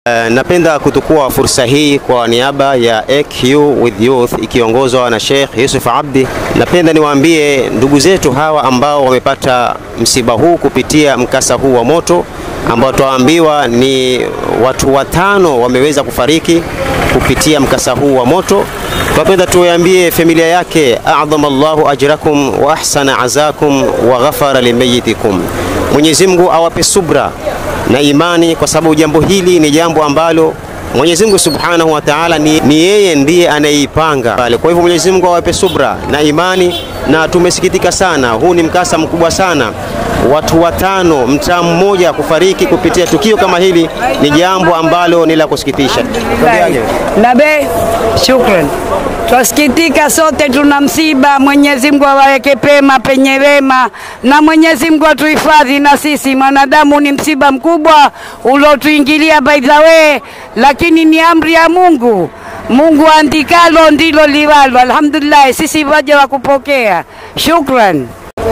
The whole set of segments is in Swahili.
Uh, napenda kutukua fursa hii kwa niaba ya AQ with Youth ikiongozwa na Sheikh Yusuf Abdi. Napenda niwaambie ndugu zetu hawa ambao wamepata msiba huu kupitia mkasa huu wa moto ambao twaambiwa ni watu watano wameweza kufariki kupitia mkasa huu wa moto. Tunapenda tuambie familia yake, adhama Allahu ajrakum wa ahsana azakum wa ghafara limayitikum, Mwenyezi Mungu awape subra na imani, kwa sababu jambo hili ni jambo ambalo Mwenyezi Mungu Subhanahu wa Ta'ala ni, ni yeye ndiye anayeipanga pale. Kwa hivyo Mwenyezi Mungu awape subra na imani, na tumesikitika sana, huu ni mkasa mkubwa sana watu watano mtaa mmoja kufariki kupitia tukio kama hili ni jambo ambalo ni la kusikitisha. Nabe, shukran. Twasikitika sote, tuna msiba. Mwenyezi Mungu awaweke pema penye wema, na Mwenyezi Mungu atuhifadhi na sisi. Mwanadamu ni msiba mkubwa uliotuingilia by the way, lakini ni amri ya Mungu. Mungu andikalo ndilo liwalo. Alhamdulillah, sisi waja wa kupokea. Shukran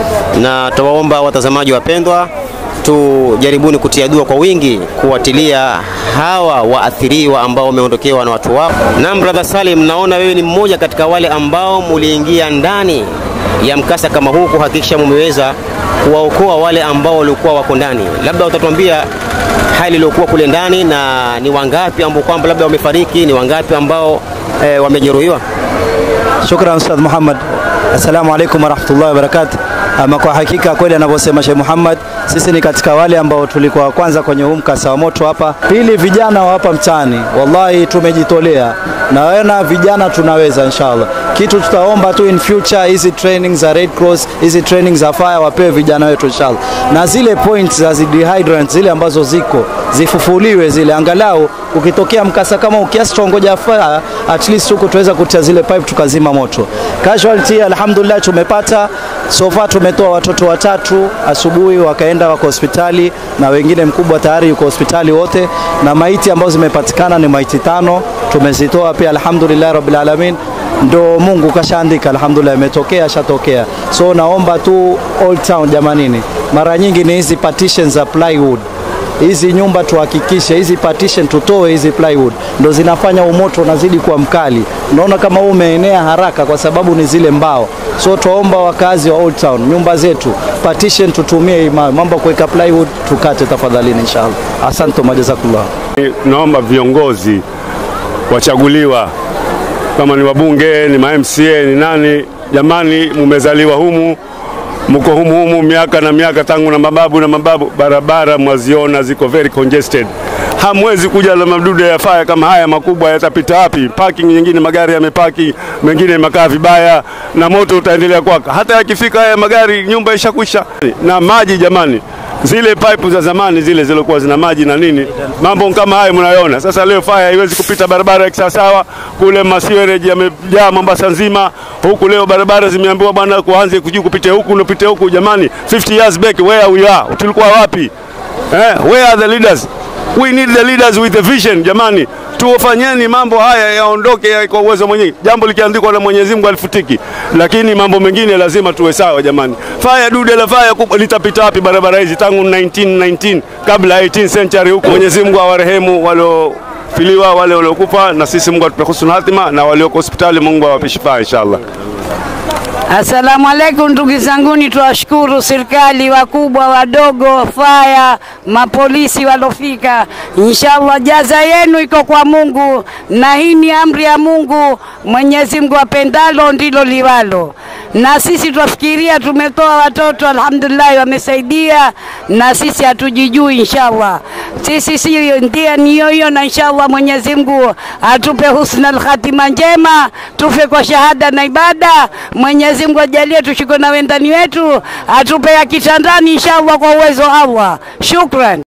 na tuwaomba watazamaji wapendwa, tujaribuni kutia dua kwa wingi kuwatilia hawa waathiriwa ambao wameondokewa na watu wao. Na brother Salim, naona wewe ni mmoja katika wale ambao muliingia ndani ya mkasa kama huu kuhakikisha mumeweza kuwaokoa wale ambao walikuwa wako ndani. Labda utatuambia hali iliyokuwa kule ndani na ni wangapi ambao kwamba labda wamefariki, ni wangapi ambao e, wamejeruhiwa? Shukran Ustadh Muhammad. Assalamu alaikum warahmatullahi wabarakatuh. Ama kwa hakika kweli anavyosema Sheikh Muhammad, sisi ni katika wale ambao tulikuwa kwanza kwenye huu mkasa wa moto hapa. Pili, vijana wa hapa mtaani, wallahi tumejitolea na wana vijana tunaweza inshallah. Kitu tutaomba tu in future, hizi training za Red Cross, hizi training za fire wapewe vijana wetu inshallah, na zile points za dehydrant zile ambazo ziko zifufuliwe zile, angalau ukitokea mkasa kama ukiasi tuongoja fire, at least huko tuweza kutia zile pipe tukazima moto. Casualty alhamdulillah tumepata so far tumetoa watoto watatu asubuhi wakaenda wako hospitali na wengine mkubwa tayari yuko hospitali wote, na maiti ambazo zimepatikana ni maiti tano tumezitoa pia, alhamdulillah rabbil alamin. Ndo Mungu kashaandika, alhamdulillah, imetokea shatokea. So naomba tu Old Town jamanini, mara nyingi ni hizi partitions za plywood hizi nyumba tuhakikishe hizi partition tutoe hizi plywood, ndo zinafanya umoto unazidi kuwa mkali. Unaona kama huu umeenea haraka kwa sababu ni zile mbao. So tuomba wakazi wa Old Town, nyumba zetu partition tutumie, mambo ya kuweka plywood tukate tafadhalini, inshallah. Asante, majazakallah. Naomba viongozi wachaguliwa, kama ni wabunge, ni ma MCA, ni nani, jamani, mumezaliwa humu mko humu humu miaka na miaka tangu na mababu na mababu, barabara mwaziona ziko very congested. Hamwezi kuja na madude ya faya kama haya makubwa, yatapita wapi? Parking nyingine magari yamepaki, mengine makaa vibaya, na moto utaendelea kwaka. Hata yakifika haya magari, nyumba ishakwisha. Na maji jamani, zile pipe za zamani zile zilikuwa zina maji na nini, mambo kama hayo mnayoona sasa. Leo faya haiwezi kupita barabara ya kisawasawa, kule masiwereji yamejaa Mombasa nzima, huku leo barabara zimeambiwa bwana, kuanze kujuu kupite huku unapite huku. Jamani, 50 years back where we are, tulikuwa wapi eh? Where are the leaders? We need the leaders with the vision. Jamani, tuwafanyeni mambo haya yaondoke ya kwa uwezo mwenyewe. Jambo likiandikwa na Mwenyezi Mungu alifutiki, lakini mambo mengine lazima tuwe sawa jamani. Faya dude la faya kubwa litapita wapi barabara hizi tangu 1919 kabla 18th century huko. Mwenyezi Mungu awarehemu walio filiwa wale waliokufa, na sisi Mungu atupe husnul hatima, na walioko hospitali Mungu awape shifaa inshallah. Asalamu alaikum ndugu zanguni, tuwashukuru serikali wakubwa wadogo, faya, mapolisi walofika. Inshallah jaza yenu iko kwa Mungu, na hii ni amri ya Mungu. Mwenyezi Mungu apendalo ndilo liwalo, na sisi twafikiria, tumetoa watoto alhamdulillah, wamesaidia, na sisi hatujijui. Inshallah sisi si ndia niyo hiyo, na inshallah Mwenyezi Mungu atupe husnal khatima njema, tufe kwa shahada na ibada. Mwenyezi Mungu ajalie tushikwe na wendani wetu, atupe ya kitandani inshallah, kwa uwezo wa Allah. Shukran.